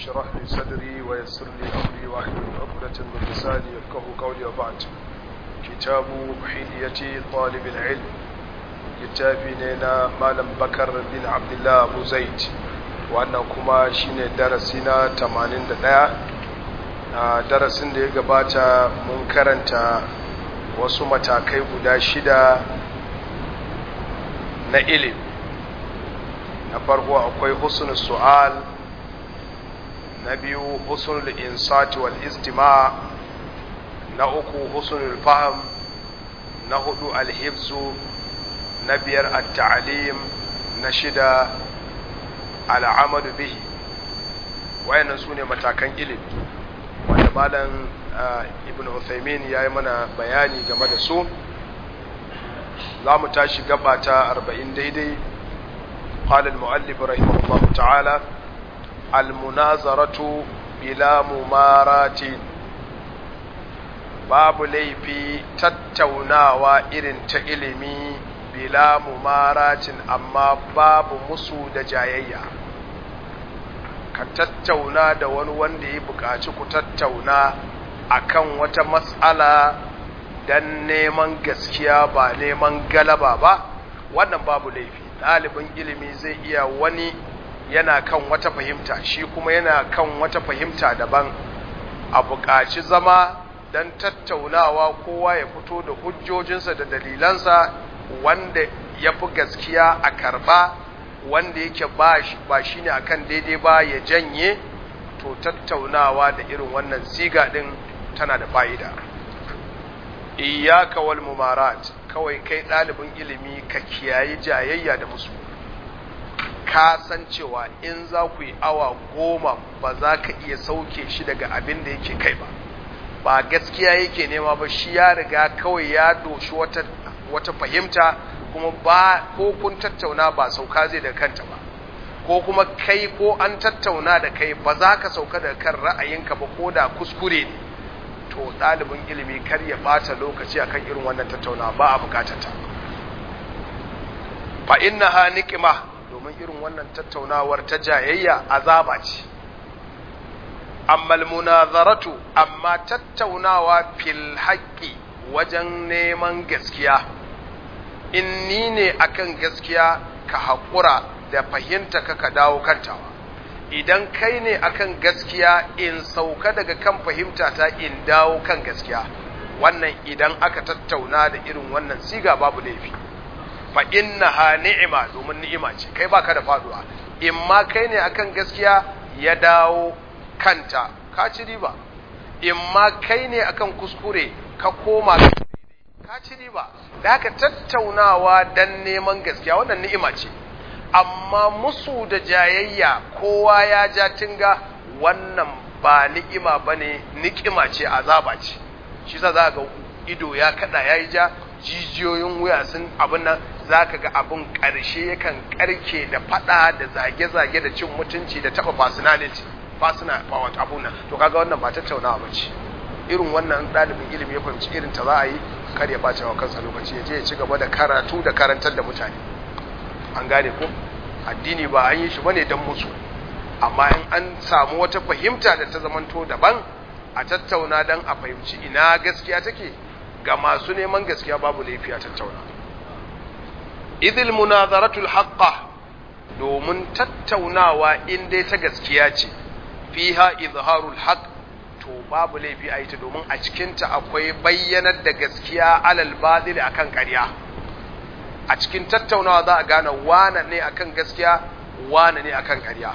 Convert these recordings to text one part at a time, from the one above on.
اشرح لي صدري ويسر لي أمري واحلل عقدة من لساني يفقه قولي وبعد كتاب حلية طالب العلم littafi ne na malam bakar bin abdullah abu zaid wannan kuma shine darasi na 81 a darasin da ya gabata mun karanta wasu matakai guda shida na ilim na farko akwai husnul su'al na biyu husnul insati wal istima na uku husnul fahm na hudu alhibzu na biyar at-ta'lim na shida al'amalu bihi wayannan sune matakan ilimi wanda malam ibn Uthaymin yayi mana bayani game da su zamu tashi gaba ta 40 daidai قال المؤلف رحمه الله تعالى المناظرة بلا ممارات babu laifi tattaunawa irin ta ilimi bila mumaratin amma babu musu da jayayya ka tattauna da wani wanda ya buƙaci ku tattauna akan wata matsala don neman gaskiya ba neman galaba ba wannan babu laifi ɗalibin ilimi zai iya wani yana kan wata fahimta shi kuma yana kan wata fahimta daban a buƙaci zama don tattaunawa kowa ya fito da hujjojinsa da dalilansa wanda ya fi gaskiya a karba wanda yake ba shi ne akan daidai ba ya janye to tattaunawa da irin wannan siga din tana da fa'ida iyaka wal mumarat kawai kai ɗalibin ilimi ka kiyayi jayayya da musu ka san cewa in za ku yi awa goma ba za ka iya sauke shi daga abin da yake kai ba ba gaskiya yake nema ba shi ya riga kawai ya doshi wata wata fahimta kuma ba ko kun tattauna ba sauka zai da kanta ba ko kuma kai ko an tattauna da kai ba za ka sauka da kan ra'ayinka ba ko da kuskure ne to ɗalibin ilimi kar ya ɓata lokaci akan irin wannan tattauna ba a bukatata fa innaha niqma domin irin wannan tattaunawar ta jayayya azaba ce amma munazaratu amma tattaunawa fil haqqi wajen neman gaskiya in ni ne akan gaskiya ka haƙura da fahimta ka ka dawo kantawa idan kai ne akan gaskiya in sauka daga kan fahimta ta in dawo kan gaskiya wannan idan aka tattauna da irin wannan siga babu laifi fa innaha ni'ima domin ni'ima ce kai baka da faduwa in ma kai ne akan gaskiya ya dawo kanta ka ci riba in ma kai ne akan kuskure ka koma ka ci riba da haka tattaunawa dan neman gaskiya wannan ni'ima ce amma musu da jayayya kowa ya ja tinga wannan ba ni'ima bane ni'ima ce azaba ce shi sa za ga ido ya kada yayi ja jijiyoyin wuya sun abin nan za ka ga abin ƙarshe yakan ƙarke da faɗa da zage-zage da cin mutunci da taɓa personality personal power abun nan to kaga wannan ba tattaunawa ba ce irin wannan ɗalibin ilimi ya fahimci irin ta za a yi kar ya ɓace wa kansa lokaci ya je ya ci gaba da karatu da karantar da mutane an gane ko addini ba an yi shi bane dan musu amma in an samu wata fahimta da ta zamanto daban a tattauna dan a fahimci ina gaskiya take ga masu neman gaskiya babu laifi a tattauna idil munazaratul haqqa domin tattaunawa in dai ta gaskiya ce fiha izharul haqq to babu laifi a yi ta domin a cikinta akwai bayyanar da gaskiya alal badil akan ƙarya a cikin tattaunawa za a gane wane ne akan gaskiya wane ne akan ƙarya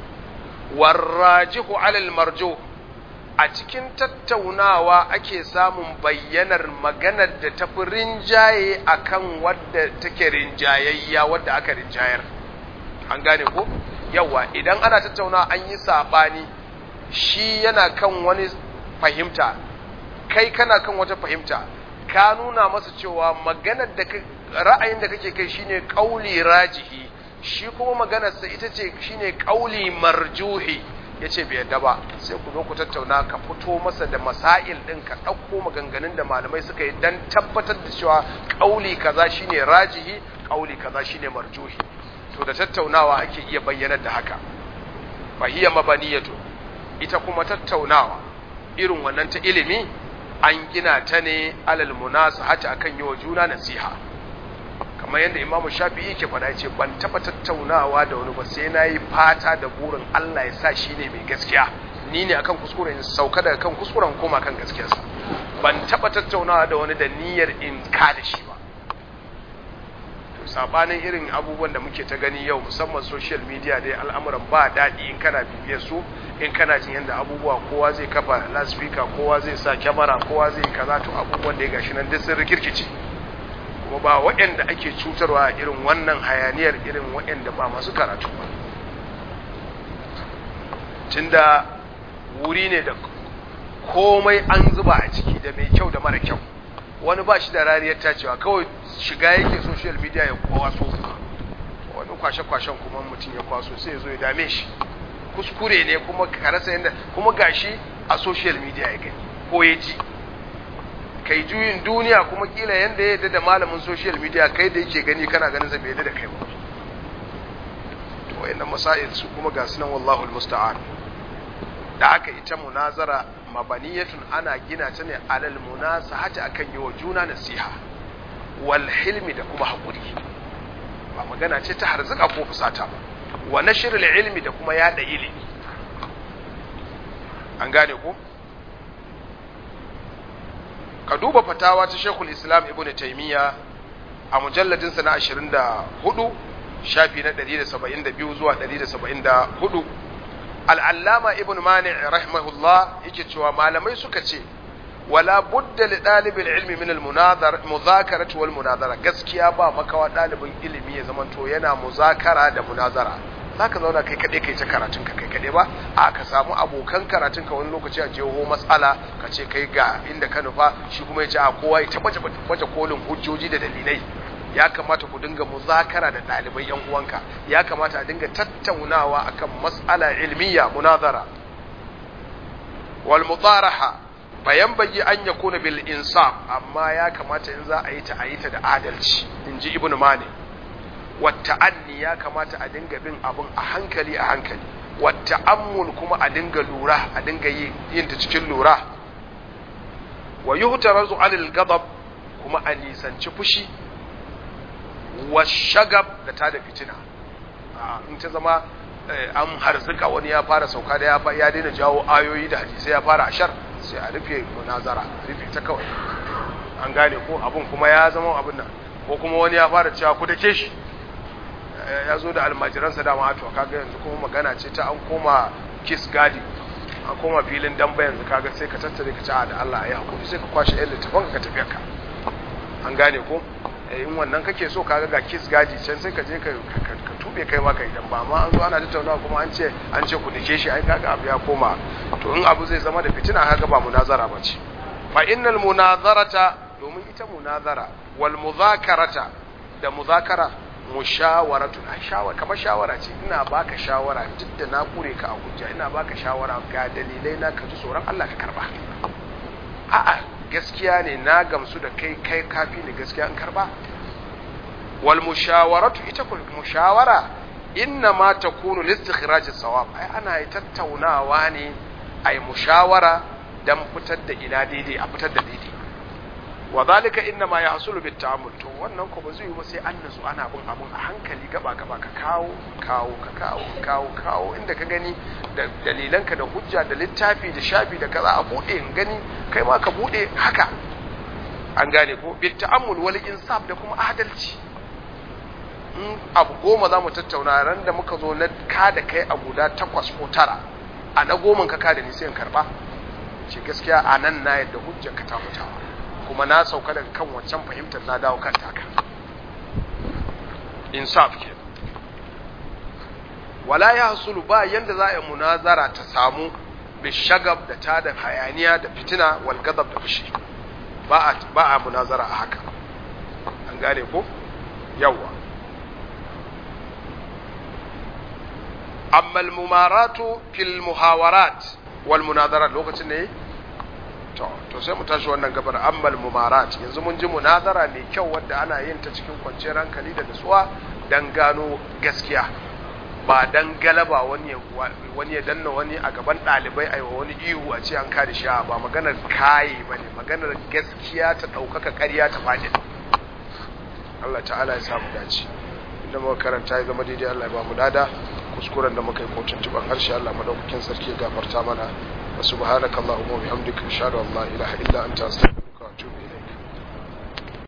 warrajihu alal marjo a cikin tattaunawa ake samun bayyanar maganar da tafi rinjaye akan wadda take rinjayayya wadda aka rinjayar an gane ko yawa idan ana tattaunawa an yi sabani shi yana kan wani fahimta kai kana kan wata fahimta ka nuna masa cewa maganar da ra'ayin da kake kai shine kauli rajihi shi kuma maganarsa ita ce shine kauli marjuhi yace bai yadda ba sai ku zo ku tattauna ka fito masa da masail din ka ɗauko maganganun da malamai suka yi dan tabbatar da cewa kauli kaza shine rajihi kauli kaza shine marjuhi to da tattaunawa ake iya bayyanar da haka fahiya mabaniyatu ita kuma tattaunawa irin wannan ta ilimi an gina ta ne alal munasahati akan yi wa juna nasiha kamar yadda Imam Shafi'i ke faɗa ce ban taɓa tattaunawa da wani ba sai na yi fata da burin Allah ya sa shi ne mai gaskiya ni ne akan kuskure in sauka daga kan kuskuren koma kan gaskiyarsa ban taɓa tattaunawa da wani da niyyar in ka da shi ba to sabanin irin abubuwan da muke ta gani yau musamman social media dai al'amuran ba daɗi in kana bibiyar su in kana jin yadda abubuwa kowa zai kafa loudspeaker kowa zai sa kyamara kowa zai kaza to abubuwan da ya gashi nan duk sun rikirkice kuma ba waɗanda ake cutarwa irin wannan hayaniyar irin waɗanda ba masu karatu ba tunda wuri ne da komai an zuba a ciki da mai kyau da mara kyau wani ba shi da rariyar tacewa kawai shiga yake social media ya kwaso wani kwashe-kwashen kuma mutum ya kwaso sai ya zo ya dame shi kuskure ne kuma ka rasa yadda kuma gashi a social media ya gani ko ya ji kai juyin duniya kuma kila yanda ya yadda da malamin social media kai da yake gani kana ganin sa bai yadda da kai ba to wayannan masail su kuma ga sunan wallahu almusta'an da aka ita munazara mabaniyatun ana gina ta ne alal munasahati akan yi wa juna nasiha wal hilmi da kuma hakuri ba magana ce ta harzuka ko fusata ba wa nashrul ilmi da kuma yada ilimi an gane ko ka duba fatawa ta Sheikhul Islam Ibn Taymiyyah a mujalladin sa na 24 shafi na 172 zuwa 174 Al-Allama Ibn Mani' rahimahullah yake cewa malamai suka ce wala budda li dalibil ilmi min al muzakarati wal munazara gaskiya ba makawa dalibin ilimi ya zamanto yana muzakara da munazara zaka zauna kai kade kai ta karatun ka kai kade ba a ka samu abokan karatun ka wani lokaci a jeho matsala ka ce kai ga inda ka nufa shi kuma ya ce a kowa ya baje baje kolin hujjoji da dalilai ya kamata ku dinga muzakara da ɗalibai yan uwanka ya kamata a dinga tattaunawa akan mas'ala ilmiya munazara wal mudaraha bayan bayi an ya kuna bil insaf amma ya kamata in za a yi ta a yi ta da adalci in ji ibn mani wata anni ya kamata a dinga bin abin a hankali a hankali wata ammul kuma a dinga lura a dinga yin ta cikin lura wa yuhtarazu alil gadab kuma a nisanci fushi wa shagab da ta da fitina in ta zama an harzuka wani ya fara sauka da ya daina jawo ayoyi da hadisai ya fara ashar sai a rufe munazara rufe ta kawai an gane ko abun kuma ya zama abin nan ko kuma wani ya fara cewa ku dake shi ya zo da almajiransa dama to kaga yanzu kuma magana ce ta an koma kiss gadi an koma filin damba yanzu kaga sai ka tattare ka ci da Allah ya hakuri sai ka kwashe yan littafin ka tafi ka an gane ko in wannan kake so kaga ga kiss gadi can sai ka je ka tube kai maka idan ba ma an zo ana tattaunawa kuma an ce an ce ku dake shi ai kaga abu ya koma to in abu zai zama da fitina kaga ba munazara bace fa innal munazarata domin ita munazara wal muzakarata da muzakara mushawaratu na shawara kamar shawara ce ina baka shawara duk da na kure ka a hujja ina baka shawara ga dalilai na ka ji tsoron Allah ka karba a'a gaskiya ne na gamsu da kai kai kafi ne gaskiya in karba wal mushawaratu ita ku mushawara inna ma takunu listikhraj sawab ai ana tattaunawa ne ai mushawara dan fitar da ina daidai a fitar da daidai wa zalika inna ma yahsulu bit ta'ammul to wannan ko ba zai yi ba sai an nasu ana bin abun a hankali gaba gaba ka kawo kawo ka kawo kawo kawo inda ka gani da dalilanka da hujja da littafi da shafi da kaza a bude in gani kai ma ka bude haka an gane ko bit ta'ammul wal insaf da kuma adalci in abu goma za mu tattauna ran da muka zo na ka da kai a guda takwas ko tara a na goma ka ka da ni sai in karba ce gaskiya a nan na yadda hujjar ka ta mutawa kuma na sauka daga kan wancan fahimtar na dawo kan taka insaf ke wala ya hasulu ba yanda za a munazara ta samu bishagab da ta da hayaniya da fitina wal gadab da fushi ba a ba a munazara a haka an gane ko yawa amma al mumaratu fil muhawarat wal munazarat lokacin ne to to sai mu tashi wannan gabar ammal mumarat yanzu mun ji munazara mai kyau wadda ana yin ta cikin kwanciyar hankali da nutsuwa dan gano gaskiya ba dan galaba wani wani ya danna wani a gaban ɗalibai a wa wani ihu a ce an kada shi ba maganar kaye ba ne maganar gaskiya ta ɗaukaka ƙarya ta faɗi Allah ta'ala ya samu dace inda muka karanta ya zama daidai Allah ya ba mu dada kuskuren da muka yi ko tuntuban harshe Allah madaukakin sarki ya gafarta mana wa subhanakallahumma wa bihamdika ashhadu an la ilaha illa anta astaghfiruka